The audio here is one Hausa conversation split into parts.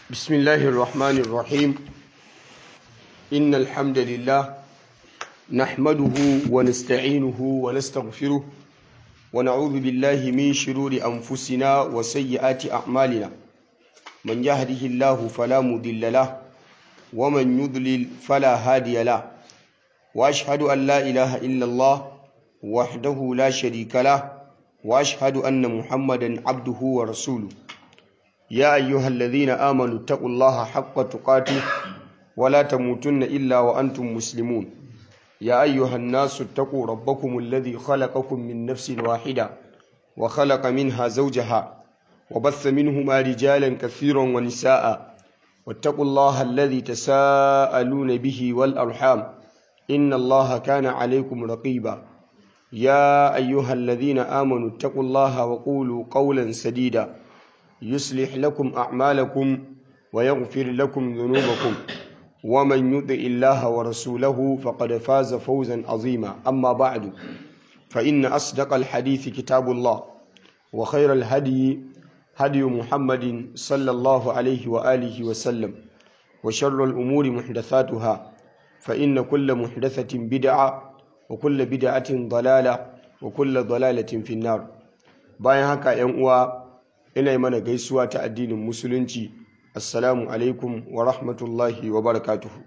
بسم الله الرحمن الرحيم إن الحمد لله نحمده ونستعينه ونستغفره ونعوذ بالله من شرور أنفسنا وسيئات أعمالنا من يهده الله فلا مضل له ومن يضلل فلا هادي له وأشهد أن لا إله إلا الله وحده لا شريك له وأشهد أن محمدا عبده ورسوله يا أيها الذين آمنوا اتقوا الله حق تقاته ولا تموتن إلا وأنتم مسلمون يا أيها الناس اتقوا ربكم الذي خلقكم من نفس واحدة وخلق منها زوجها وبث منهما رجالا كثيرا ونساء واتقوا الله الذي تساءلون به والأرحام إن الله كان عليكم رقيبا يا أيها الذين آمنوا اتقوا الله وقولوا قولا سديدا يصلح لكم أعمالكم ويغفر لكم ذنوبكم ومن يطع الله ورسوله فقد فاز فوزا عظيما أما بعد فإن أصدق الحديث كتاب الله وخير الهدي هدي محمد صلى الله عليه وآله وسلم وشر الأمور محدثاتها فإن كل محدثة بدعة وكل بدعة ضلالة وكل ضلالة في النار bayan haka ‘yan uwa ina yi mana gaisuwa ta addinin musulunci assalamu alaikum wa rahmatullahi wa barakatuhu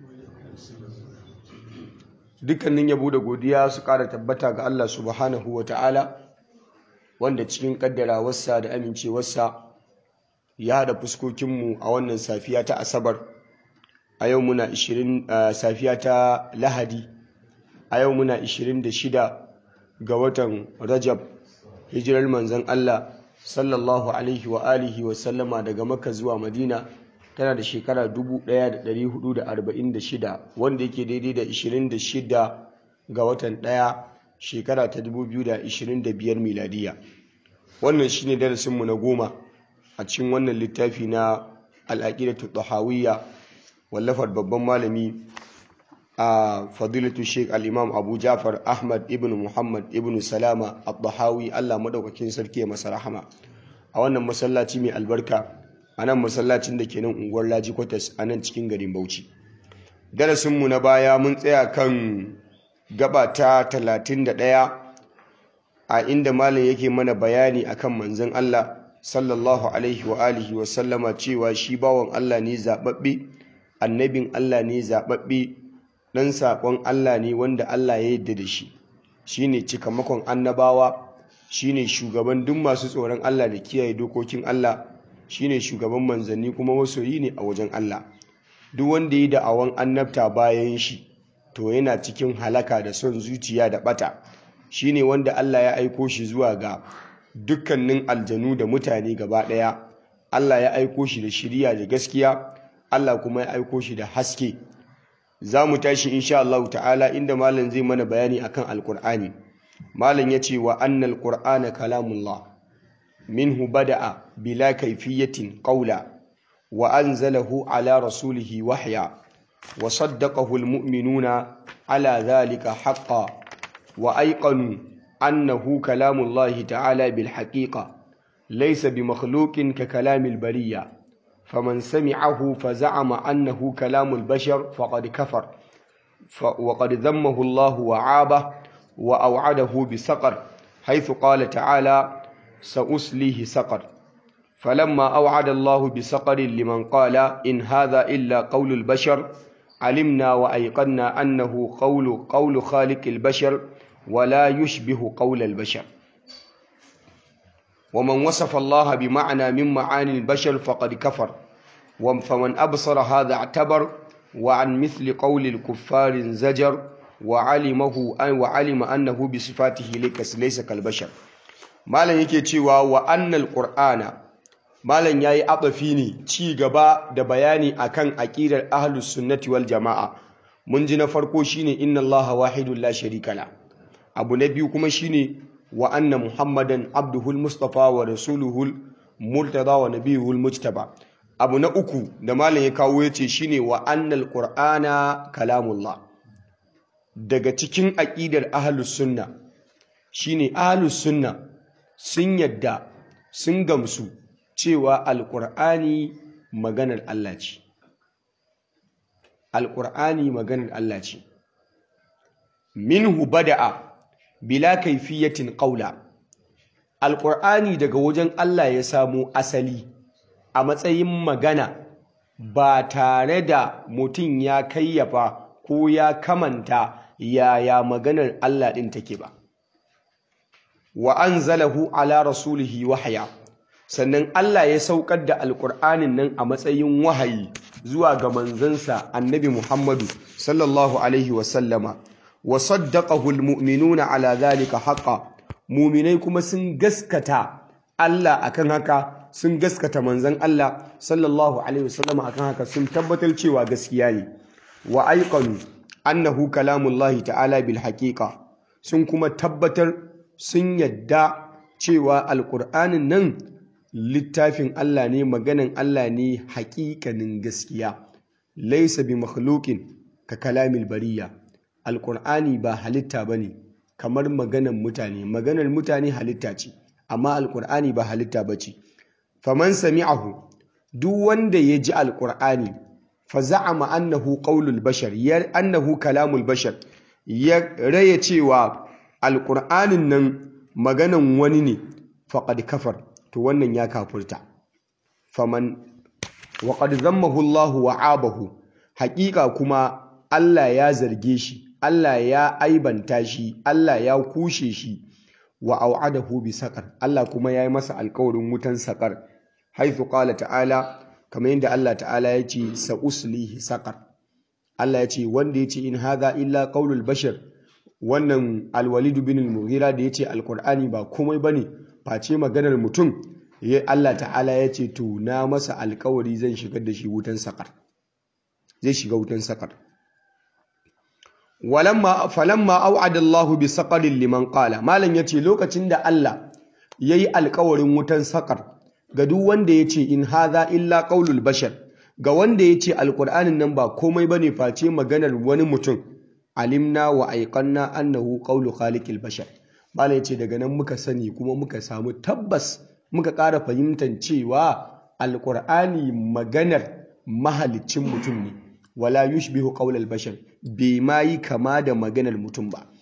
dukkanin yabo da godiya su ƙara tabbata ga Allah subhanahu wa ta'ala wanda cikin ƙaddarawarsa da amincewarsa ya haɗa fuskokinmu a wannan safiya ta asabar a yau muna 20 safiya ta lahadi a yau muna 26 ga watan rajab hijirar manzon Allah sallallahu alaihi wa alihi wa sallama daga makka zuwa madina tana da shekara 1446 wanda yake daidai da 26 ga watan ɗaya shekara ta 2025 miladiya wannan shine darasinmu na goma a cikin wannan littafi na al'aqidatu tahawiyya wallafar babban malami a fadilatu sheik al-imam abu jafar ahmad ibn muhammad ibn salama al-dahawi allah madaukakin sarki masa rahama a wannan masallaci mai albarka a nan masallacin da ke nan unguwar laji kwatas a nan cikin garin bauchi darasinmu na baya mun tsaya kan gaba ta 31 a inda malam yake mana bayani akan manzon allah sallallahu alaihi wa alihi wa sallama cewa shi bawan allah ne zababbe annabin allah ne zababbe ɗan saƙon Allah ne wanda Allah ya yadda da shi shi ne cikamakon annabawa shi ne shugaban duk masu tsoron Allah da kiyaye dokokin Allah shi ne shugaban manzanni kuma masoyi ne a wajen Allah duk wanda ya da'awan annabta bayan shi to yana cikin halaka da son zuciya da ɓata shi ne wanda Allah ya aiko shi zuwa ga dukkanin aljanu da mutane gaba ɗaya Allah ya aiko shi da shiriya da gaskiya Allah kuma ya aiko shi da haske za mu tashi insha Allah ta'ala inda malam zai mana bayani akan alkur'ani malam ya ce wa annal qur'ana kalamullah minhu bada'a bila kayfiyatin qawla wa anzalahu ala rasulihi wahya wa saddaqahu almu'minuna ala dhalika haqqan wa ayqanu annahu kalamullah ta'ala bil haqiqa laysa bi makhluqin ka kalamil bariyya فمن سمعه فزعم أنه كلام البشر فقد كفر وقد ذمه الله وعابه وأوعده بسقر حيث قال تعالى سأسليه سقر فلما أوعد الله بسقر لمن قال إن هذا إلا قول البشر علمنا وأيقنا أنه قول قول خالق البشر ولا يشبه قول البشر ومن وصف الله بمعنى من معاني البشر فقد كفر فمن أبصر هذا اعتبر وعن مثل قول الكفار زجر وعلمه أن وعلم أنه بصفاته ليس كالبشر malam yake cewa wa annal qur'ana malam yayi abafi ne ci gaba da bayani akan aqidar ahlus sunnati wal jamaa mun ji na farko shine inna allaha wahidun la sharika la abu na biyu kuma shine wa anna muhammadan abduhul mustafa wa rasuluhul murtada wa nabiyuhul mujtaba abu na uku da malam ya kawo yace shine wa annal qur'ana kalamullah daga cikin aqidar ahlus sunna shine ahlus sunna sun yadda sun gamsu cewa alqur'ani maganar Allah ce alƙur'ani maganar Allah ce minhu bada'a bila kaifiyatin ƙaula alƙur'ani daga wajen Allah ya samo asali a matsayin magana ba tare da mutum ya kayyafa ko ya kamanta yaya maganar Allah ɗin take ba wa anzalahu ala rasulihi wahaya sannan Allah ya saukar da alƙur'anin nan a matsayin wahayi zuwa ga manzansa annabi Muhammadu sallallahu alaihi wasallama wa saddaqahu almu'minuna ala dhalika haqqan mu'minai kuma sun gaskata Allah akan haka sun gaskata manzon Allah sallallahu alaihi wasallama akan haka sun tabbatar cewa gaskiya ne wa aiqanu annahu kalamullahi ta'ala bil haqiqa sun kuma tabbatar sun yadda cewa alqur'anin nan littafin Allah ne maganan Allah ne haƙiƙanin gaskiya laisa bi makhluqin ka kalamil bariya alqur'ani ba halitta bane kamar maganan mutane maganar mutane halitta ce amma alqur'ani ba halitta bace faman sami'ahu duk wanda ya ji alqur'ani fa za'ama annahu qaulul bashar ya annahu kalamul bashar ya raya cewa alqur'anin nan maganan wani ne faqad kafar to wannan ya kafurta faman wa qad zammahu Allah wa abahu haƙiƙa kuma Allah ya zarge shi Allah ya aibanta shi Allah ya kushe shi wa au'adahu bi saqar Allah kuma yayi masa alƙawarin wutan saqar haythu qala ta'ala kamar yadda Allah ta'ala ya ce sa uslihi saqar Allah ya ce wanda ya ce in hadha illa qaulul bashar wannan alwalid bin al-mughira da ya ce alqur'ani ba komai bane face maganar mutum ya Allah ta'ala ya ce to na masa alkawari zan shigar da shi wutan sakar zai shiga wutan sakar walamma falamma au'ada Allahu bi saqarin liman qala malam yace lokacin da Allah yayi alkawarin wutan sakar ga duk wanda yace in hadha illa qaulul bashar ga wanda yace alqur'anin nan ba komai bane face maganar wani mutum alimna wa aiqanna annahu qaulu khaliqil bashar malam yace daga nan muka sani kuma muka samu tabbas muka ƙara fahimtar cewa alƙur'ani maganar mahalicin mutum ne wala yushbihu qaulal bashar bai ma yi kama da maganar mutum ba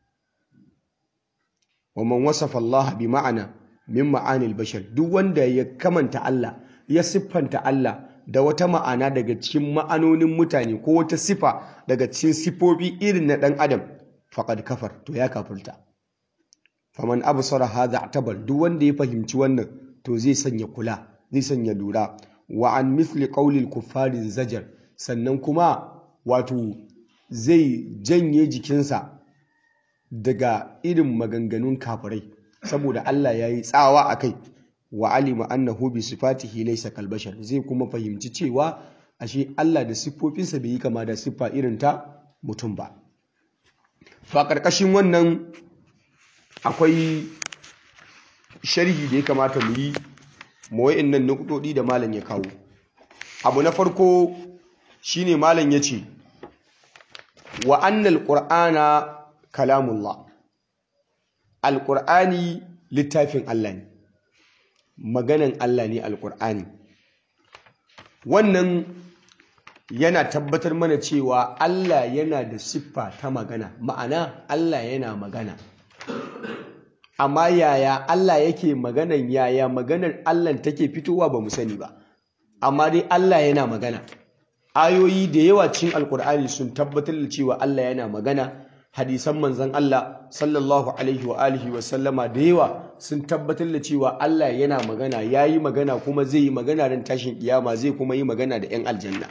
wa man wasafa Allah bi ma'ana min ma'anil bashar duk wanda ya kamanta Allah ya siffanta Allah da wata ma'ana daga cikin ma'anonin mutane ko wata sifa daga cikin sifofi irin na ɗan adam faqad kafar to ya kafirta faman absara hadha atabar duk wanda ya fahimci wannan to zai sanya kula zai sanya lura wa an mithli qawlil kuffarin zajar sannan kuma wato zai janye jikinsa daga irin maganganun kafirai saboda Allah ya yi tsawa a kai wa alima annahu bi sifatihi laysa kal bashar zai kuma fahimci cewa ashe Allah da siffofinsa bai yi kama da siffa irin ta mutum ba fa karkashin wannan akwai sharhi da ya kamata mu yi mawa'in nan nukudodi da malam ya kawo abu na farko shine malam ya ce wa annal qur'ana kalamullah alqur'ani littafin Allah ne maganan Allah ne alqur'ani wannan yana tabbatar mana cewa Allah yana da siffa ta magana ma'ana Allah yana magana amma yaya Allah yake maganan yaya maganar Allah take fitowa ba mu sani ba amma dai Allah yana magana ayoyi da yawa cikin alkur'ani sun tabbatar da cewa Allah yana magana hadisan manzon Allah sallallahu alaihi wa alihi wa sallama da yawa sun tabbatar da cewa Allah yana magana yayi magana kuma zai yi magana ran tashin kiyama zai kuma yi magana da 'yan aljanna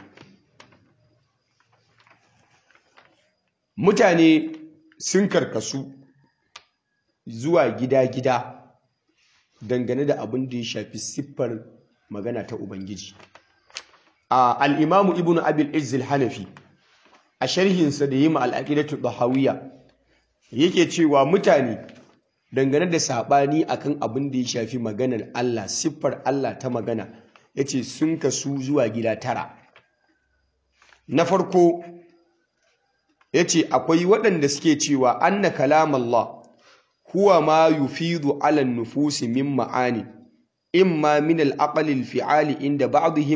mutane sun karkasu zuwa gida-gida dangane da abin da ya shafi siffar magana ta Ubangiji. A al'imamu Ibn Abil Izzil Hanafi, a sharhinsa da yi ma al'aƙidatu Bahawiya, yake cewa mutane dangane da saɓani akan abin da ya shafi maganar Allah, siffar Allah ta magana, ya ce sun kasu zuwa gida tara. Na farko, ya ce akwai waɗanda suke cewa anna kalam Allah huwa ma yufidu ala nufusi min ma'ani imma min al-aqli al-fi'ali inda ba'dihim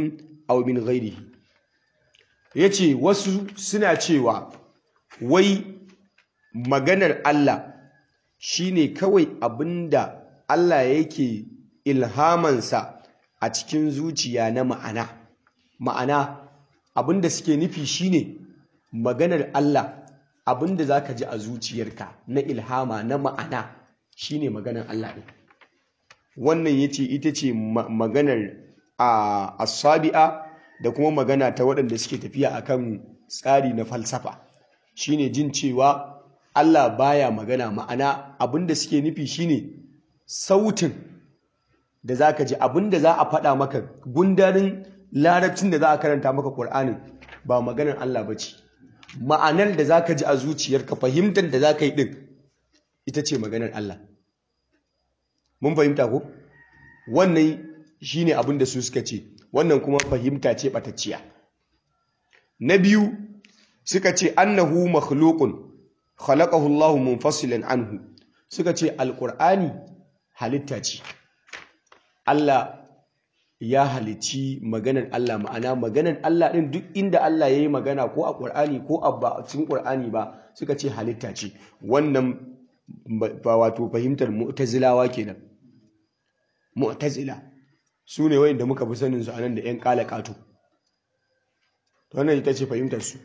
aw min ghairihi yace wasu suna cewa wai maganar Allah shine kawai abinda Allah yake ilhamansa a cikin zuciya na ma'ana ma'ana abinda suke nufi shine maganar Allah abinda zaka ji a zuciyarka na ilhama na ma'ana shine maganar Allah ɗin wannan yace ita ce maganar a asabi'a da kuma magana ta waɗanda suke tafiya akan tsari na falsafa shine jin cewa Allah baya magana ma'ana abinda suke nufi shine sautin da zaka ji abinda za a faɗa maka gundarin larabcin da za a karanta maka Qur'anin ba maganar Allah bace ma'anar da zaka ji a zuciyarka fahimtar da zaka yi din ita ce maganar Allah mun fahimta ko wannan shine abin da su suka ce wannan kuma fahimta ce batacciya na biyu suka ce annahu makhluqun khalaqahu Allah munfasilan anhu suka ce alqur'ani halitta ce Allah ya halici maganar Allah ma'ana maganar Allah din duk inda Allah yayi magana ko a Qur'ani ko a cikin Qur'ani ba suka ce halitta ce wannan ba wato fahimtar mu'tazilawa kenan mu'tazila su ne wayanda muka fi sanin su anan da ƴan kalakatu wannan ita ce fahimtar su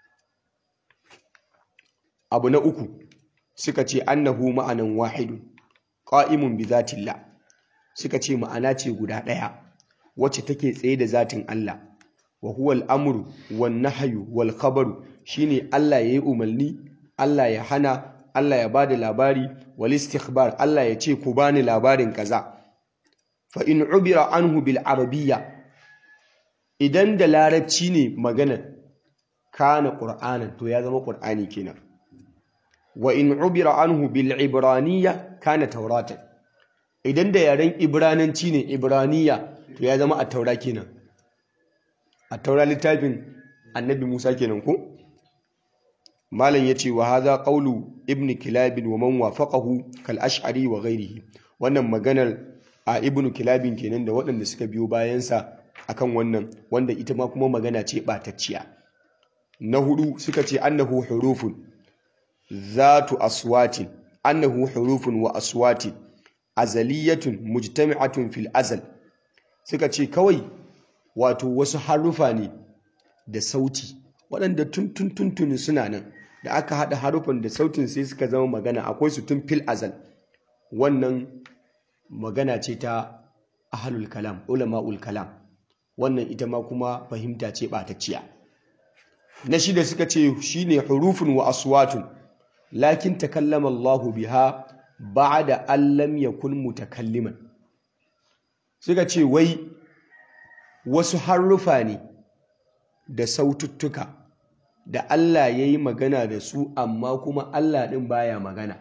abu na uku suka ce annahu ma'anan wahidun qa'imun bi zatillah suka ce ma'ana ce guda ɗaya wacce take tsaye da zatin Allah wa huwa al-amru wan nahyu wal khabaru shine Allah yayi umarni Allah ya hana Allah ya bada labari wal istikhbar Allah ya ce ku bani labarin kaza fa in ubira anhu bil arabiyya idan da larabci ne magana kana qur'anan to ya zama qur'ani kenan wa in ubira anhu bil ibraniyya kana tauratan idan da yaren ibrananci ne ibraniya to ya zama at-taura kenan at-taura littafin annabi Musa kenan ko malam yace wa hadha qawlu ibn kilab wa man wafaqahu kal ash'ari wa ghairihi wannan maganar a ibn kilab kenan da waɗanda suka biyo bayansa akan wannan wanda ita ma kuma magana ce batacciya na hudu suka ce annahu hurufun zatu aswatin annahu hurufun wa aswatin azaliyatun mujtami'atun fil azal suka ce kawai wato wasu harufa ne da sauti waɗanda tun tun tun tun suna nan da aka haɗa harufan da sautin sai suka zama magana akwai su tun fil azal wannan magana ce ta ahlul kalam ulama'ul kalam wannan ita ma kuma fahimta ce ɓatacciya na shida suka ce shine hurufun wa aswatun lakin takallama Allahu biha ba'da an lam yakun mutakalliman suka ce wai wasu harrufa ne da saututtuka da Allah ya yi magana da su amma kuma Allah ɗin baya magana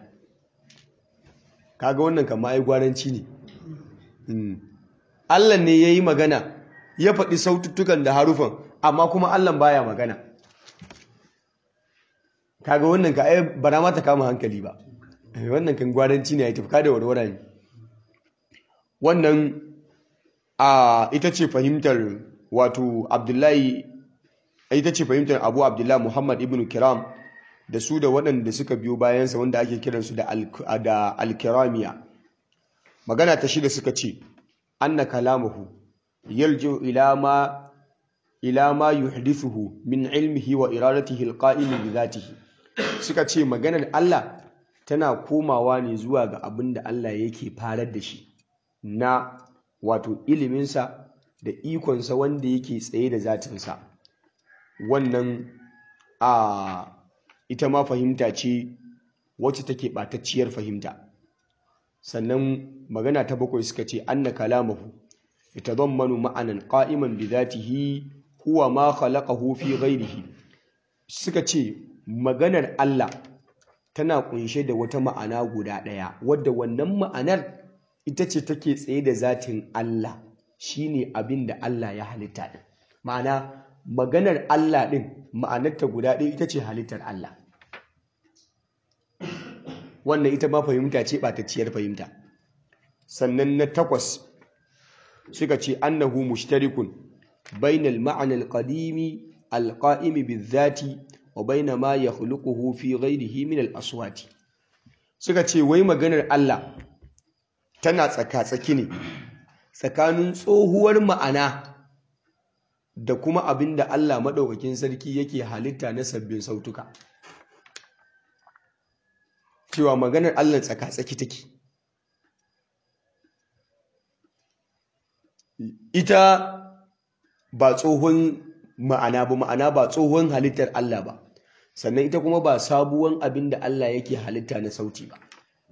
kaga wannan kama ai gwaranci ne Allah ne ya yi magana ya faɗi saututtukan da harufan amma kuma Allah baya magana kaga wannan ka ai bara ma ta kama hankali ba wannan kan gwaranci ne ya tafka da warwara ne wannan a ita ce fahimtar wato abdullahi ita ce fahimtar abu abdullahi muhammad ibn kiram da su da waɗanda suka biyo bayansa wanda ake kiransu da alkiramiya magana ta shida suka ce anna kalamuhu yalju ila ma ila ma yuhdithuhu min ilmihi wa iradatihi alqa'imi bi dhatihi suka ce maganar Allah tana komawa ne zuwa ga abin da Allah yake farar da shi na wato iliminsa da ikonsa wanda yake tsaye da zatinsa wannan a ita ma fahimta ce wacce take ɓatacciyar fahimta sannan magana ta bakwai suka ce anna kalamahu yatadammanu ma'anan qa'iman bi dhatihi huwa ma khalaqahu fi ghairihi suka ce maganar Allah tana kunshe da wata ma'ana guda ɗaya wadda wannan ma'anar ita ce take tsaye da zatin Allah shine abin da Allah ya halitta ɗin ma'ana maganar Allah ɗin ma'anarta guda ɗaya ita ce halittar Allah wannan ita ma fahimta ce ɓatacciyar fahimta sannan na takwas suka ce annahu mushtarikun bainal ma'ana al-qadimi al-qa'imi bizati wa baina ma yakhluquhu fi ghayrihi min al-aswati suka ce wai maganar Allah tana tsaka-tsaki ne tsakanin tsohuwar ma'ana da kuma abin da Allah maɗaukakin sarki yake halitta na sabbin sautuka cewa maganar Allah tsaka-tsaki take ita ba tsohon ma'ana ba ma'ana ba tsohon halittar Allah ba sannan ita kuma ba sabuwan abin da Allah yake halitta na sauti ba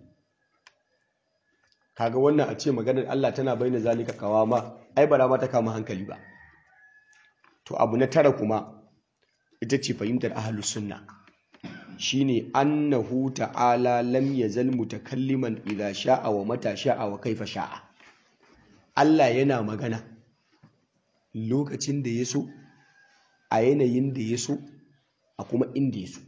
kaga wannan a ce maganar Allah tana bayyana zalika kawama ai bara ma ta kama hankali ba to abu na tara kuma ita ce fahimtar ahlus sunna shine annahu ta'ala lam yazal mutakalliman idza sha'a wa mata sha'a wa kaifa sha'a Allah yana magana lokacin da ya so a yanayin da ya so a kuma inda ya so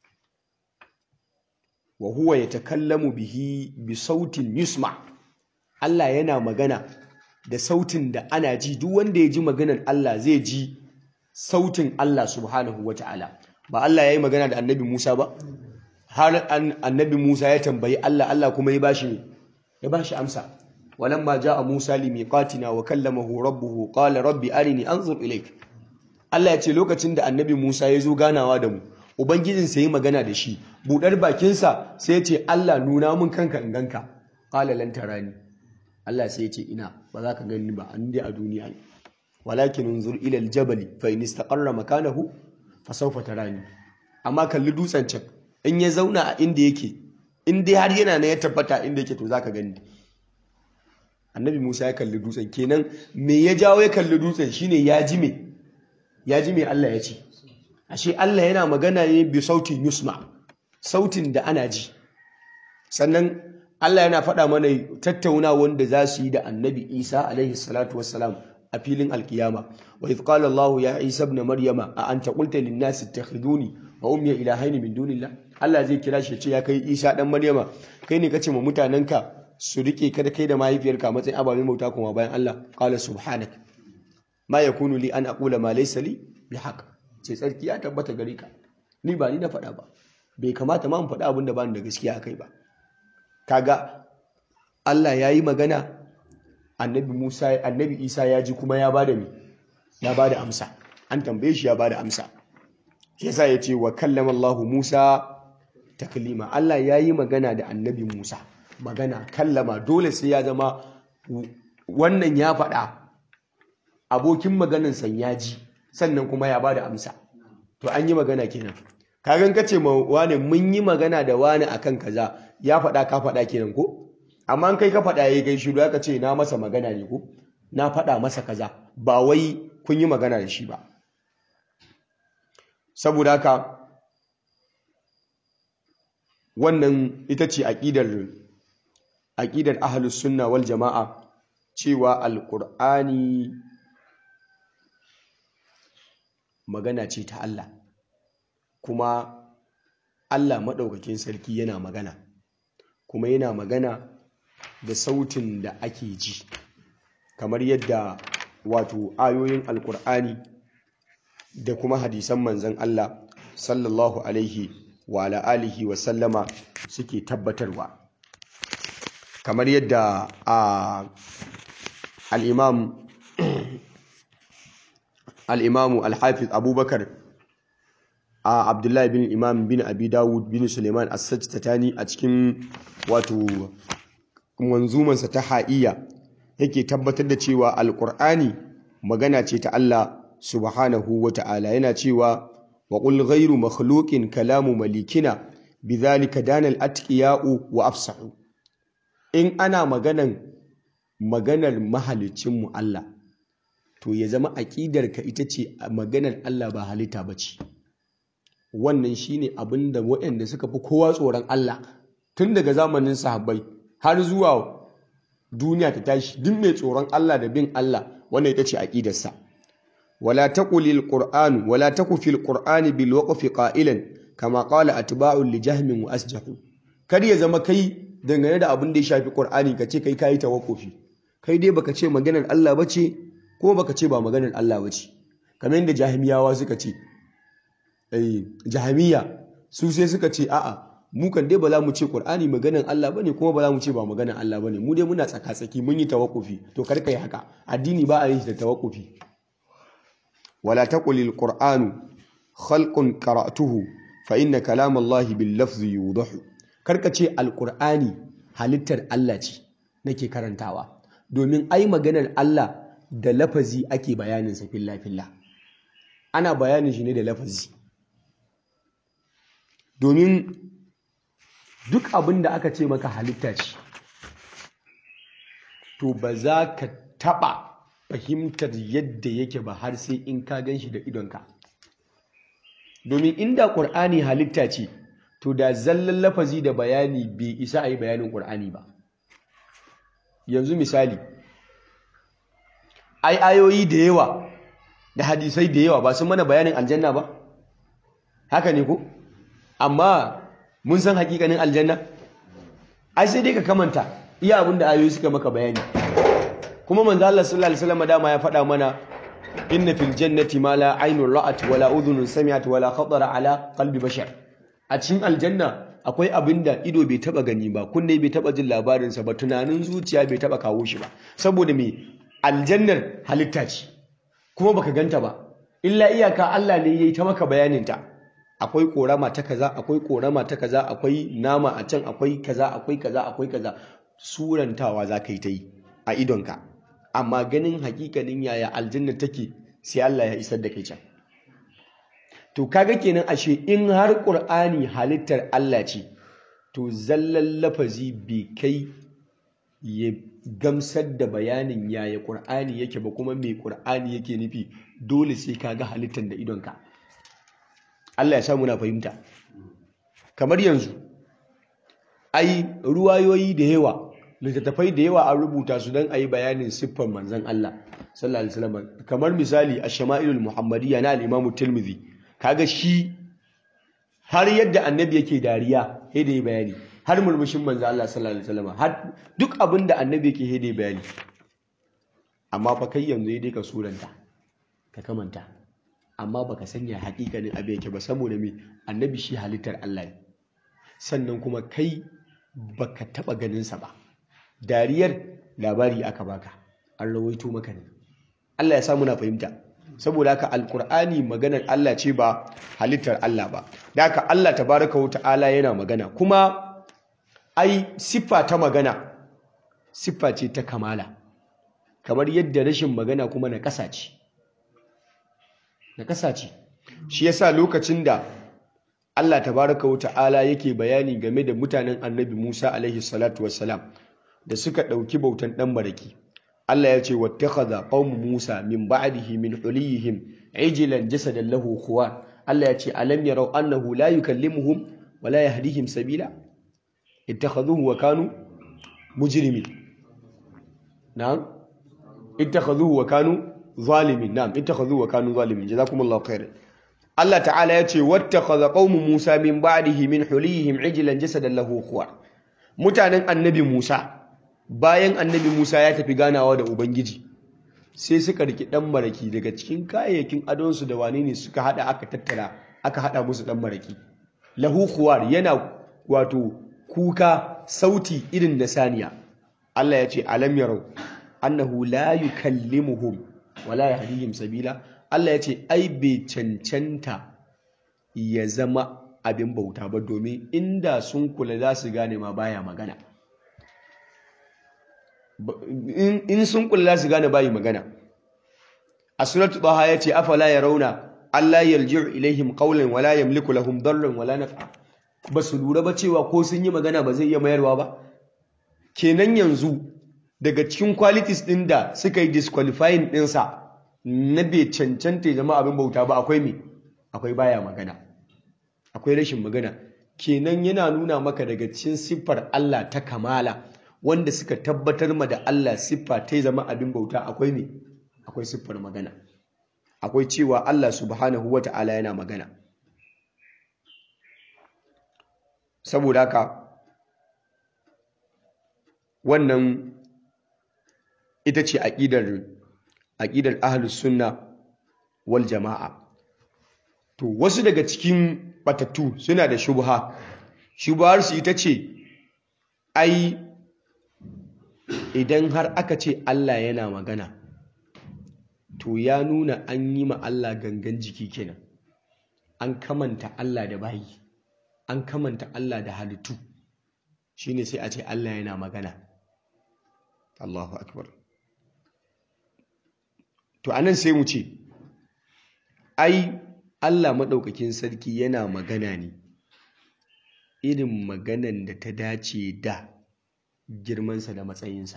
wa huwa yatakallamu bihi bi sautin yusma Allah yana magana da sautin da ana ji duk wanda ya ji maganar Allah zai ji sautin Allah subhanahu wata'ala ba Allah ya yi magana da annabi Musa ba har annabi Musa ya tambayi Allah Allah kuma ya bashi ya bashi amsa walamma jaa Musa limiqatina wa kallamahu rabbuhu qala rabbi arini anzur ilayk Allah ya ce lokacin da annabi Musa ya zo ganawa da mu ubangijin sa yi magana da shi budar bakinsa sai ya ce Allah nuna mun kanka in ganka qala lan tarani Allah sai ya ce ina ba za ka gani ba an dai a duniya ne walakin unzur ila aljabal fa in istaqarra makanahu fa sawfa tarani amma kalli dutsen can in ya zauna a inda yake in dai har yana na ya tabbata inda yake to zaka gani annabi Musa ya kalli dutsen kenan me ya jawo ya kalli dutsen shine ya ji me ya ji me Allah ya ce ashe Allah yana magana ne bi sautin yusma sautin da ana ji sannan Allah yana faɗa mana tattauna wanda za su yi da annabi Isa alaihi salatu wassalam a filin alkiyama wa idh qala Allah ya Isa ibn Maryama a anta qulta lin nas ittakhiduni wa ummi ilahaini min dunillah Allah zai kira shi ya ce ya kai Isa dan Maryama kai ne kace ma mutanenka su rike ka da kai da mahaifiyarka a matsayin ababen bauta kuma bayan Allah qala subhanak ma yakunu li an aqula ma laysa li bihaq ce tsarki ya tabbata gare ka ni ba ni na faɗa ba bai kamata ma in faɗa abin da ba ni da gaskiya akai ba kaga Allah ya yi magana annabi Musa annabi Isa ya ji kuma ya bada mi ya bada amsa an tambaye shi ya bada amsa shi yasa ya ce wa kallama Allah Musa taklima Allah ya yi magana da annabi Musa magana kallama dole sai ya zama wannan ya faɗa abokin maganin san ya ji sannan kuma ya bada amsa to an yi magana kenan kagan kace ma wane mun yi magana da wane akan kaza ya faɗa ka faɗa kenan ko amma an kai ka faɗa yayi kai shiru aka ce na masa magana ne ko na faɗa masa kaza ba wai kun yi magana da shi ba saboda haka wannan ita ce aqidar aqidar ahlus sunna wal jamaa cewa alqur'ani magana ce ta Allah kuma Allah maɗaukakin sarki yana magana kuma yana magana da sautin da ake ji kamar yadda wato ayoyin alkur'ani da kuma hadisan manzan Allah sallallahu alaihi wa alihi wa sallama suke tabbatarwa kamar yadda a al-imam al-imamu al-hafiz abubakar a abdullahi bin imam bin abi dawud bin suleiman as-sajtatani a cikin wato manzumansa ta ha'iya yake tabbatar da cewa alqur'ani magana ce ta Allah subhanahu wata'ala yana cewa wa qul ghayru makhluqin kalamu malikina bidhalika dana al-atqiya'u wa afsahu in ana maganan maganar mahalicin mu Allah to ya zama aƙidarka ita ce maganar Allah ba halitta bace wannan shine abin da waɗanda suka fi kowa tsoron Allah tun daga zamanin sahabbai har zuwa duniya ta tashi duk mai tsoron Allah da bin Allah wannan ita ce aqidarsa wala taqulil qur'an wala taku fil qur'ani bil waqfi qa'ilan kama qala atba'u li jahmin wa asjahu kar ya zama kai dangane da abin da ya shafi qur'ani kace kai kai tawakkufi kai dai baka ce maganar Allah bace ko baka ce ba maganar Allah ba ce kamar yadda jahimiyawa suka ce eh jahamiya su sai suka ce a'a mu kan dai ba za mu ce Qur'ani maganar Allah bane kuma ba za mu ce ba maganar Allah bane mu dai muna tsaka-tsaki mun yi tawakkufi to kar yi haka addini ba a yi da tawakkufi wala taqulil qur'anu khalqun qara'tuhu fa inna kalam Allah bil lafzi yudahu karka ce alqur'ani halittar Allah ce nake karantawa domin ai maganar Allah da lafazi ake bayanin sa filla filla ana bayanin shi ne da lafazi domin duk abin da aka ce maka halitta ce to ba za ka taɓa fahimtar yadda yake ba har sai in ka gan shi da idonka domin inda ƙur'ani halitta ce to da zallan lafazi da bayani bai isa a yi bayanin ƙur'ani ba yanzu misali ai ayoyi da yawa da hadisai da yawa ba sun mana bayanin aljanna ba haka ne ko amma mun san hakikanin aljanna ai sai dai ka kamanta iya abin da ayoyi suka maka bayani kuma manzo Allah sallallahu alaihi wasallam dama ya faɗa mana inna fil jannati ma la aynun ra'at wala udhunun sami'at wala khatara ala qalbi bashar a cikin aljanna akwai abin da ido bai taba gani ba kunne bai taba jin labarinsa ba tunanin zuciya bai taba kawo shi ba saboda me aljannar halitta ce kuma baka ganta ba illa iyaka Allah ne yayi ta maka bayanin ta akwai korama ta kaza akwai korama ta kaza akwai nama a can akwai kaza akwai kaza akwai kaza surantawa za ka yi ta yi a idonka amma ganin hakikanin yaya aljanna take sai Allah ya isar da kai can to kaga kenan ashe in har qur'ani halittar Allah ce to zallan lafazi bai kai ya gamsar da bayanin yaya qur'ani yake ba kuma me qur'ani yake nufi dole sai kaga halittar da idonka Allah ya samu na fahimta kamar yanzu ai ruwayoyi da yawa littattafai da yawa an rubuta su don a yi bayanin siffar manzan Allah sallallahu alaihi wasallam kamar misali ash-shama'ilul muhammadiyya na al-imamu tirmidhi kaga shi har yadda annabi yake dariya sai da yi bayani har murmushin manzan Allah sallallahu alaihi wasallam har duk abin da annabi yake sai da yi bayani amma fa kai yanzu dai ka suranta ka kamanta amma baka sanya hakikanin abin yake ba saboda me annabi shi halittar Allah ne sannan kuma kai baka taba ganin sa ba dariyar labari aka baka an rawaito maka ne Allah ya samu na fahimta saboda haka alkur'ani maganar Allah ce ba halittar Allah ba da haka Allah tabaraka wa ta'ala yana magana kuma ai siffa ta magana siffa ce ta kamala kamar yadda rashin magana kuma na ƙasa ce na ƙasa ce shi yasa lokacin da Allah tabaraka wa ta'ala yake bayani game da mutanen annabi Musa alaihi salatu wassalam da suka ɗauki bautan ɗan baraki Allah ya ce wattakhadha qaumu Musa min ba'dihi min huliyihim ijlan jasadan lahu khuwar Allah ya ce alam yarau annahu la yukallimuhum wa la yahdihim sabila ittakhadhuhu wa kanu mujrimin na'am ittakhadhuhu wa kanu zalimin na'am ittakhadhuhu wa kanu zalimin jazakumullahu khairan Allah ta'ala ya ce wattakhadha qaumu Musa min ba'dihi min huliyihim ijlan jasadan lahu khuwar mutanen annabi Musa bayan annabi Musa ya tafi ganawa da Ubangiji sai suka riki dan maraki daga cikin kayayyakin adonsu da wane ne suka hada aka tattara aka hada musu dan maraki lahu khuwar yana wato kuka sauti irin na saniya Allah ya ce alam yarau annahu la yukallimuhum wala yahdihim sabila Allah ya ce ai bai cancanta ya zama abin bauta ba domin inda sun kula za su gane ma baya magana in sun kula za su gane bayi magana a suratu baha ya ce afala ya rauna Allah yarji'u ilaihim qawlan wala yamliku lahum darran wala naf'a ba su lura ba cewa ko sun yi magana ba zai iya mayarwa ba kenan yanzu daga cikin qualities din da suka yi disqualifying ɗinsa na bai cancanta ya zama abin bauta ba akwai me akwai baya magana akwai rashin magana kenan yana nuna maka daga cikin siffar Allah ta kamala wanda suka tabbatar ma da Allah siffa ta zama abin bauta akwai me akwai siffar magana akwai cewa Allah subhanahu wata'ala yana magana saboda haka wannan ita ce aƙidar aqidar ahlus sunna wal jama'a to wasu daga cikin batattu suna da shubha shubhar su ita ce ai idan har aka ce Allah yana magana to ya nuna an yi ma Allah gangan jiki kenan an kamanta Allah da bayi an kamanta Allah da halittu shine sai a ce Allah yana magana Allahu akbar to anan sai mu ce ai Allah maɗaukakin sarki yana magana ne irin maganan da ta dace da girmansa da matsayinsa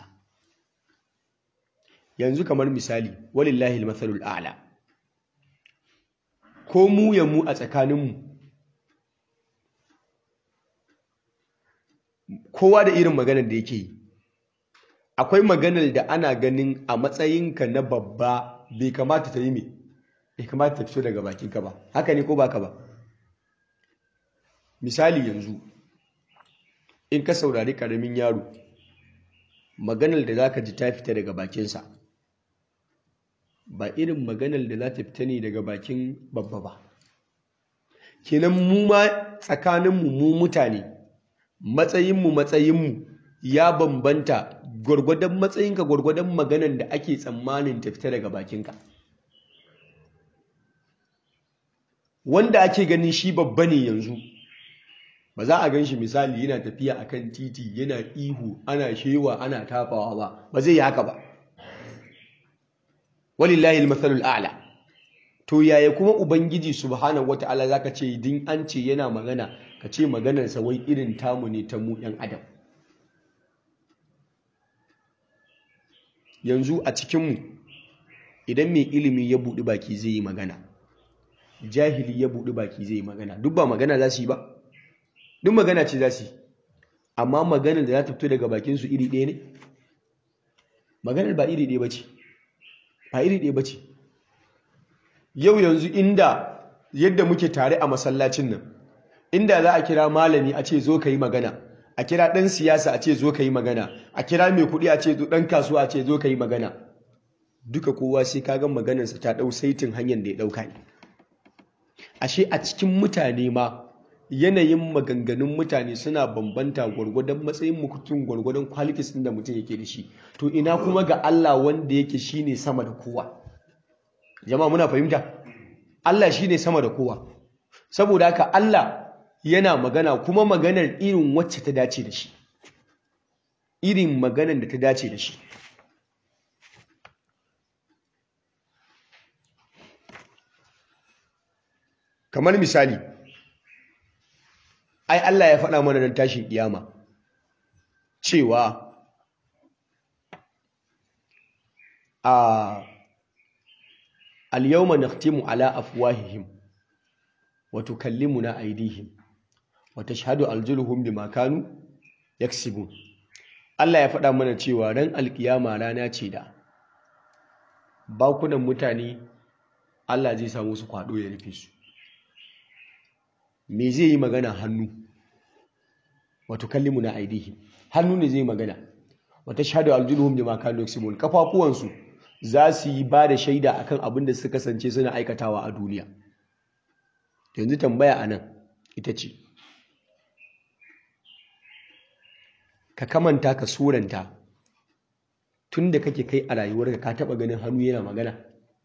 yanzu kamar misali walillahi almathalul a'la ko mu ya mu a tsakaninmu kowa da irin maganar da yake yi akwai maganar da ana ganin a matsayinka na babba bai kamata ta yi mai bai kamata ta fito daga bakinka ba haka ne ko baka ba misali yanzu in ka saurari karamin yaro maganar da za ka ji ta fita daga bakinsa ba irin maganar da za ta fita ne daga bakin babba ba kenan mu ma tsakaninmu mu mutane matsayinmu matsayinmu ya bambanta gwargwadon matsayinka gwargwadon maganar da ake tsammanin ta fita daga bakinka wanda ake ganin shi babba ne yanzu ba za a gan shi misali yana tafiya akan titi yana ihu ana shewa ana tafawa ba ba zai yi haka ba walillahi almathalul a'la to yaya kuma ubangiji subhanahu wata'ala zaka ce din an ce yana magana ka ce maganar sa wai irin tamu ne ta mu yan adam yanzu a cikin mu idan mai ilimi ya budi baki zai yi magana jahili ya budi baki zai yi magana duk ba magana za su yi ba duk magana ce za su yi amma maganar da za ta fito daga bakin su iri ɗaya ne maganar ba iri ɗaya ba ce ba iri ɗaya ba ce yau yanzu inda yadda muke tare a masallacin nan inda za a kira malami a ce zo ka yi magana a kira ɗan siyasa a ce zo ka yi magana a kira mai kuɗi a ce ɗan kasuwa a ce zo ka yi magana duka kowa sai ka ga maganarsa ta ɗau saitin hanyar da ya ɗauka ne ashe a cikin mutane ma yanayin maganganun mutane suna bambanta gwargwadon matsayin mutum gwargwadon qualities ɗin da mutum yake da shi to ina kuma ga Allah wanda yake shine sama da kowa jama'a muna fahimta Allah shine sama da kowa saboda haka Allah yana magana kuma maganar irin wacce ta dace da shi irin maganar da ta dace da shi kamar misali ai Allah ya faɗa mana nan tashin kiyama cewa a al-yawma nakhtimu ala afwahihim wa tukallimuna aydihim wa tashhadu arjuluhum bima kanu yaksibun Allah ya faɗa mana cewa ran alkiyama rana ce da bakunan mutane Allah zai samu su kwado ya rufe su me zai yi magana hannu wato kallimu na aidihi hannu ne zai magana wata shahadu aljuluhum bima kanu yaksubun kafafuwansu za su yi ba da shaida akan abin da suka kasance suna aikatawa a duniya yanzu tambaya anan ita ce ka kamanta ka suranta tun da kake kai a rayuwarka ka taba ganin hannu yana magana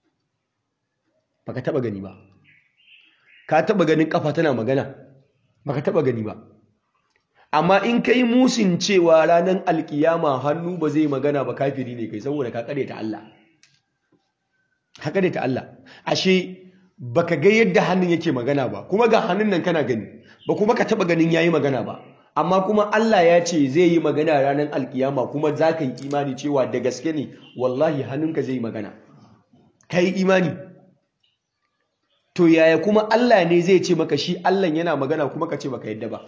baka taba gani ba ka taba ganin kafa tana magana baka taba gani ba amma in kai musin cewa ranar alkiyama hannu ba zai magana ba kafiri ne kai saboda ka kare ta Allah ka kare ta Allah ashe baka ga yadda hannun yake magana ba kuma ga hannun nan kana gani ba kuma ka taba ganin yayi magana ba amma kuma Allah ya ce zai yi magana ranar alkiyama kuma za ka yi imani cewa da gaske ne wallahi hannunka zai yi magana ka yi imani to yaya kuma Allah ne zai ce maka shi Allah yana magana kuma ka ce baka yadda ba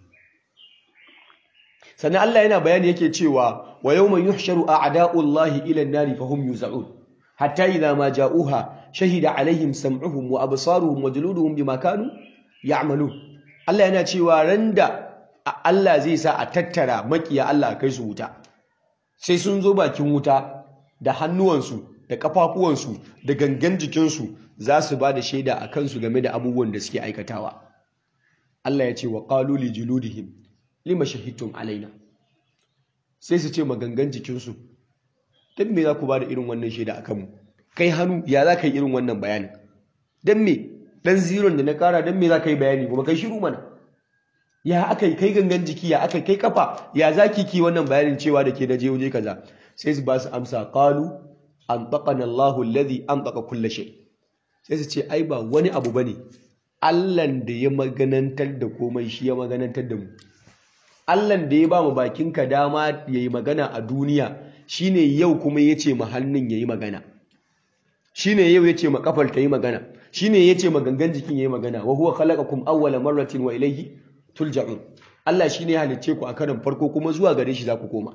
sannan Allah yana bayani yake cewa wa yawma yuhsharu a'da'ullahi ila an-nari fahum yuz'un hatta idha ma ja'uha shahida alaihim sam'uhum wa absaruhum wa juluduhum bima kanu ya'malun Allah yana cewa randa Allah zai sa a tattara makiya Allah kai su wuta sai sun zo bakin wuta da hannuwansu da kafafuwansu da gangan jikinsu za su ba da shaida a kansu game da abubuwan da suke aikatawa Allah ya ce wa qalu li juludihim lima shahidtum alaina sai su ce magangan jikinsu dan me za ku ba da irin wannan shaida a kanmu kai hannu ya za ka yi irin wannan bayanin dan me dan ziron da na kara dan me za ka yi bayani kuma kai shiru mana ya aka yi kai gangan jiki ya aka kai kafa ya za ki ki wannan bayanin cewa da ke da je waje kaza sai su ba su amsa qalu an taqana Allahu alladhi an taqa kull shay sai su ce ai ba wani abu bane Allahn da ya maganantar da komai shi ya maganantar da mu Allahn da ya ba mu bakinka dama yayi magana a duniya shine yau kuma yace mu hannun yayi magana shine yau yace ma kafar ta yi magana shine yace ma gangan jikin yayi magana wa huwa khalaqakum awwala marratin wa ilayhi tulja'un Allah shine ya halicce ku a karon farko kuma zuwa gare shi za ku koma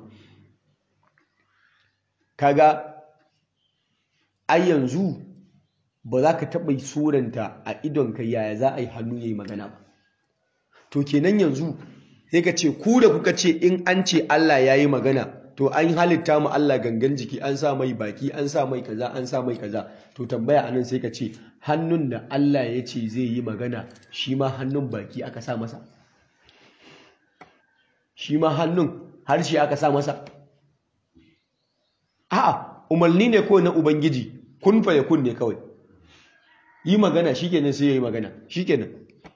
kaga ai yanzu ba za ka taɓa suranta a idonka yaya za a yi hannu ya yi magana ba to kenan yanzu sai ka ce ku da kuka ce in an ce Allah ya yi magana to an halitta mu Allah gangan jiki an sa mai baki an sa mai kaza an sa mai kaza to tambaya anan sai ka ce hannun da Allah ya ce zai yi magana shi ma hannun baki aka sa masa shi ma hannun harshe aka sa masa a'a umarni ne ko na ubangiji kun fa yakun ne kawai yi magana shikenan sai yayi magana shikenan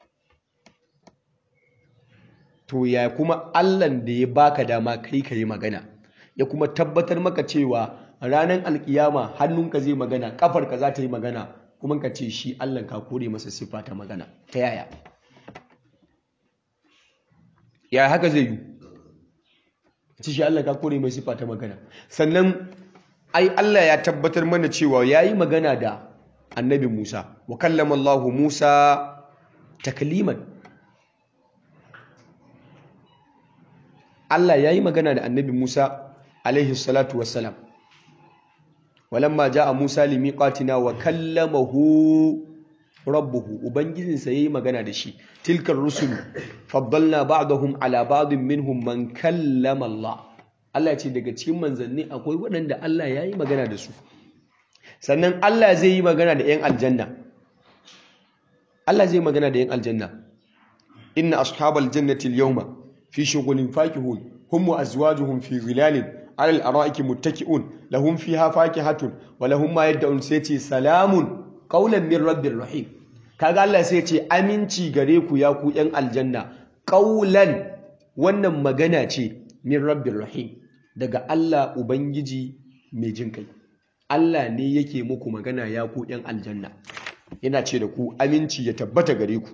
to ya kuma Allahn da ya baka dama kai ka yi magana ya kuma tabbatar maka cewa ranar alkiyama hannunka zai magana kafarka za ta yi magana kuma ka ce shi Allah ka kore masa siffa ta magana ta yaya ya haka zai yi ci shi Allah ka kore mai siffa ta magana sannan ai Allah ya tabbatar mana cewa yayi magana da annabi Musa wa kallama Allah Musa takliman Allah yayi magana da annabi Musa alaihi salatu wassalam walamma jaa Musa limiqatina wa kallamahu rabbuhu ubangijinsa yayi magana da shi tilkar rusul faddalna ba'dahum ala ba'din minhum man kallama Allah Allah ce daga cikin manzanni akwai waɗanda Allah yayi magana da su sannan Allah zai yi magana da 'yan aljanna Allah zai magana da 'yan aljanna inna ashabal jannati al-yawma fi shughulin fakihun hum wa azwajuhum fi zilalin ala al-ara'iki muttaki'un lahum fiha fakihatun wa lahum ma yad'un sai ce salamun qawlan min rabbir rahim kaga Allah sai ce aminci gare ku ya ku 'yan aljanna qawlan wannan magana ce min rabbir rahim daga Allah ubangiji mai jin kai Allah ne yake muku magana ya ku ‘yan aljanna, yana ce da ku aminci ya tabbata gare ku.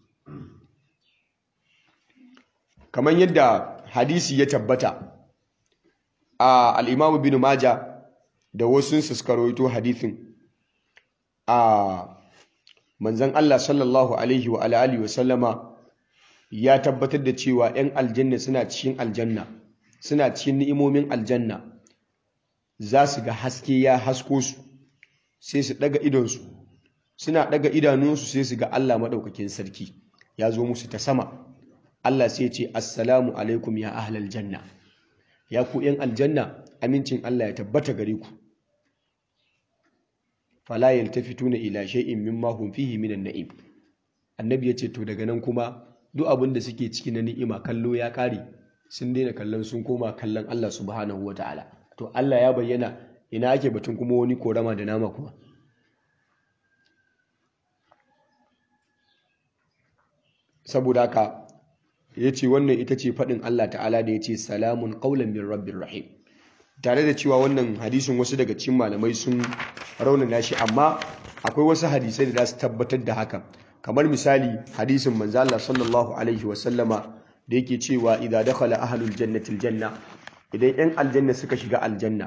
Kamar yadda hadisi ya tabbata a al'imamu bin Maja da wasu suka rawaito hadisin a manzan Allah sallallahu Alaihi wa Alaihi wasallama ya tabbatar da cewa ‘yan aljanna suna cikin aljanna, suna cikin ni'imomin aljanna. za su ga haske ya hasko su sai su daga idonsu suna daga idanunsu sai su ga Allah maɗaukakin sarki ya zo musu ta sama Allah sai ce assalamu alaikum ya ahlal janna ya ku yan aljanna amincin Allah ya tabbata gare ku fala yaltafituna ila shay'in mimma hum fihi minan na'im annabi ya ce to daga nan kuma duk abin da suke ciki na ni'ima kallo ya kare sun daina kallon sun koma kallon Allah subhanahu wataala to Allah ya bayyana ina ake batun kuma wani korama da nama kuma saboda haka ya ce wannan ita ce faɗin Allah ta'ala da ya ce salamun ƙaunar min rabbin rahim tare da cewa wannan hadisin wasu daga cikin malamai sun raunana shi amma akwai wasu hadisai da za su tabbatar da haka kamar misali hadisin manzo Allah sallallahu alaihi wasallama da yake cewa idza dakhala ahlul jannati aljanna idan 'yan aljanna suka shiga aljanna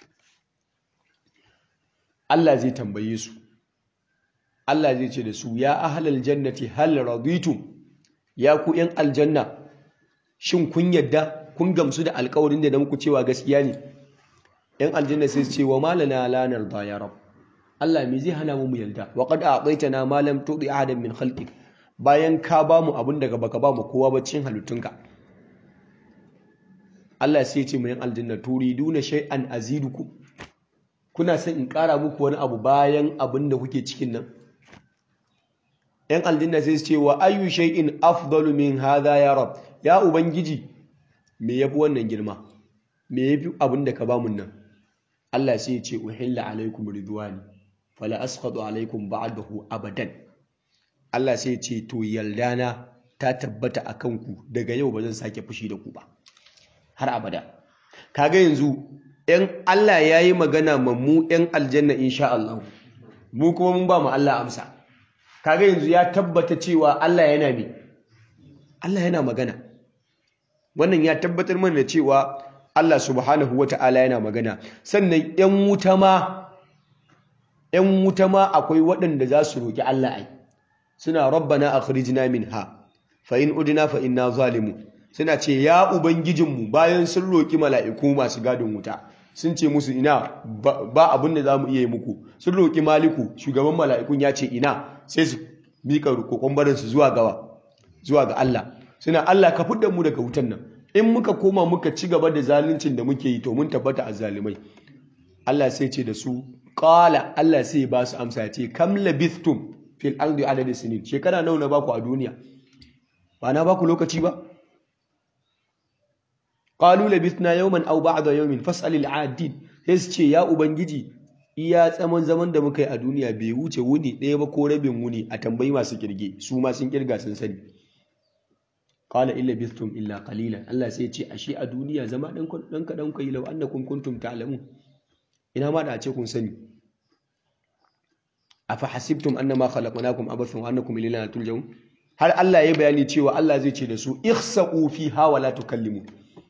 Allah zai tambaye su Allah zai ce da su ya ahlal jannati hal raditum ya ku 'yan aljanna shin kun yadda kun gamsu da alkawarin da muku cewa gaskiya ne 'yan aljanna sai su ce wa malana la narda ya rab Allah me zai hana mu mu yarda wa qad a'taytana ma lam tu'ti ahadan min khalqik bayan ka ba mu abin daga baka ba mu kowa ba cin halittunka Allah sai ce mai aljanna turiduna shay'an azidukum kuna son in ƙara muku wani abu bayan abin da kuke cikin nan ‘yan aljanna sai su ce wa ayyu shay'in afdalu min hadha ya rab ya ubangiji me yafi wannan girma me yafi abin da ka ba mun nan Allah sai ya ce uhilla alaikum ridwani fala asqatu alaikum ba'dahu abadan Allah sai ya ce to yaldana ta tabbata akan ku daga yau ba zan sake fushi da ku ba har abada kaga yanzu ‘yan Allah ya yi magana ma mu ‘yan aljanna insha Allah mu kuma mun ba mu Allah amsa kaga yanzu ya tabbata cewa Allah yana me Allah yana magana wannan ya tabbatar mana da cewa Allah subhanahu wata'ala yana magana sannan ‘yan wuta ma ‘yan wuta ma akwai waɗanda za su roƙi Allah ai suna rabbana akhrijna minha fa in udna fa inna zalimun suna ce ya ubangijinmu bayan sun roƙi mala'iku masu gadin wuta sun ce musu ina ba abin da za mu iya yi muku sun roƙi maliku shugaban mala'ikun ya ce ina sai su miƙa kokon barinsu zuwa gawa zuwa ga Allah suna Allah ka fidda mu daga wutan nan in muka koma muka ci gaba da zaluncin da muke yi to mun tabbata a zalimai Allah sai ce da su qala Allah sai ba su amsa ya ce kam labithtum fil ardi adad sinin shekara nawa na baku a duniya ba na baku lokaci ba qalu labithna yawman aw ba'da yawmin fas'al al'adin sai su ce ya ubangiji iya tsaman zaman da muka yi a duniya bai wuce wuni ɗaya ba ko rabin wuni a tambayi masu kirge su ma sun kirga sun sani qala illa bistum illa qalilan Allah sai ya ce ashe a duniya zama dan dan kadan kai law annakum kuntum ta'lamun ina ma da a ce kun sani afa hasibtum annama khalaqnakum abathan wa annakum ilayna turja'un har Allah ya bayani cewa Allah zai ce da su ihsaqu fiha wa la tukallimu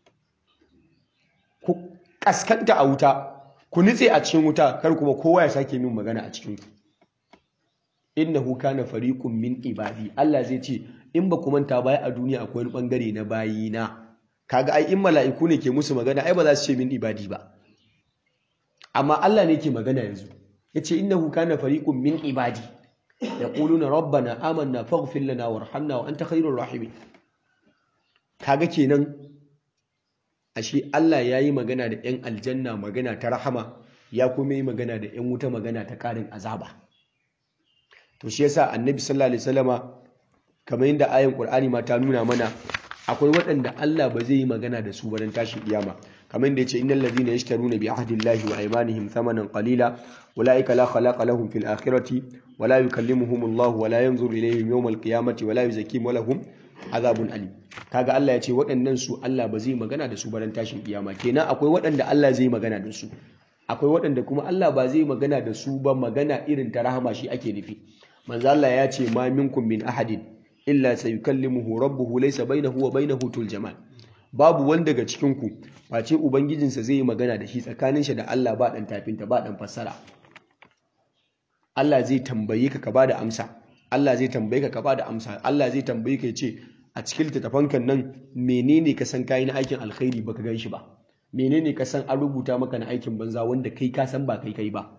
ku kaskanta a wuta ku nitse a cikin wuta kar kuma kowa ya sake min magana a cikin ku innahu kana fariqun min ibadi Allah zai ce in ba ku manta baya a duniya akwai wani bangare na bayina kaga ai in mala'iku ne ke musu magana ai ba za su ce min ibadi ba amma Allah ne ke magana yanzu yace innahu kana fariqun min ibadi yaquluna rabbana amanna faghfir lana warhamna wa anta khairur rahimin kaga kenan ashe Allah yayi magana da 'yan aljanna magana ta rahama ya kuma yi magana da 'yan wuta magana ta ƙarin azaba to shi yasa annabi sallallahu alaihi wasallama kamar yadda ayin qur'ani ma ta nuna mana akwai waɗanda Allah ba zai yi magana da su ba dan tashin kiyama kamar yadda yace innal ladina yashtaruna bi ahdillahi wa aymanihim thamanan qalila ulaika la khalaqa lahum fil akhirati wa la yukallimuhum Allah wa la yanzuru ilayhim yawm al qiyamati wa la yuzakkihim wa lahum azabun alim kaga Allah ya ce waɗannan su Allah ba zai magana da su ba dan tashin kiyama kenan akwai waɗanda Allah zai magana da su akwai waɗanda kuma Allah ba zai magana da su ba magana irin ta rahama shi ake nufi manzo Allah ya ce ma minkum min ahadin illa sayukallimuhu rabbuhu laysa bainahu wa bainahu tuljaman babu wanda daga cikin ku face ubangijinsa zai yi magana da shi tsakanin shi da Allah ba dan tafinta ba dan fassara Allah zai tambaye ka ka bada amsa Allah zai tambaye ka ka bada amsa Allah zai tambaye ka ya ce a cikin littattafankan nan menene ka san kayi na aikin alkhairi baka gan shi ba menene ka san an rubuta maka na aikin banza wanda kai ka san ba kai kai ba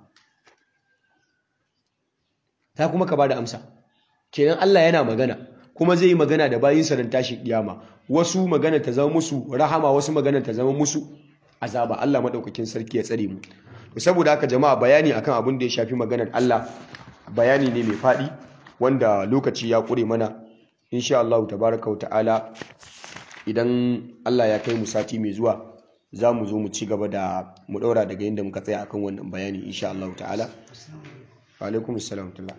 ta kuma ka bada amsa kenan Allah yana magana kuma zai yi magana da bayinsa don tashin kiyama wasu magana ta zama musu rahama wasu magana ta zama musu azaba Allah madaukakin sarki ya tsare mu saboda haka jama'a bayani akan abin da ya shafi maganar Allah bayani ne mai faɗi wanda lokaci ya ƙure mana insha Allah tabaraka ta'ala idan Allah ya kai mu sati mai zuwa za mu zo mu ci gaba da mu ɗaura daga yadda muka tsaya akan wannan bayani insha Allah ta'ala wa alaikum assalam tula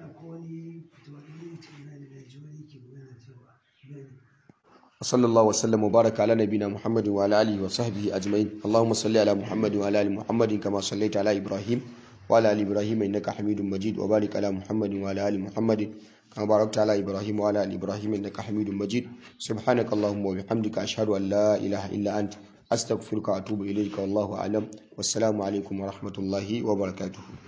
وصلى الله وسلم وبارك على نبينا محمد وعلى اله وصحبه اجمعين اللهم صل على محمد وعلى ال محمد كما صليت على ابراهيم وعلى ال ابراهيم انك حميد مجيد وبارك على محمد وعلى ال محمد كما باركت على ابراهيم وعلى ال ابراهيم انك حميد مجيد سبحانك اللهم وبحمدك اشهد ان لا اله الا انت استغفرك واتوب اليك والله اعلم والسلام عليكم ورحمه الله وبركاته